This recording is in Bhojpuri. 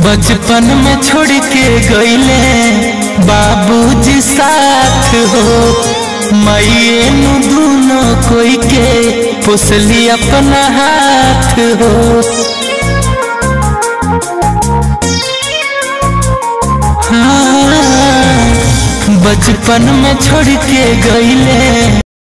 बचपन में छोड़ के गईले बाबूजी साथ हो माइए नु दोनों कोई के पुसली अपना हाथ हो हाँ, बचपन में छोड़ के गईले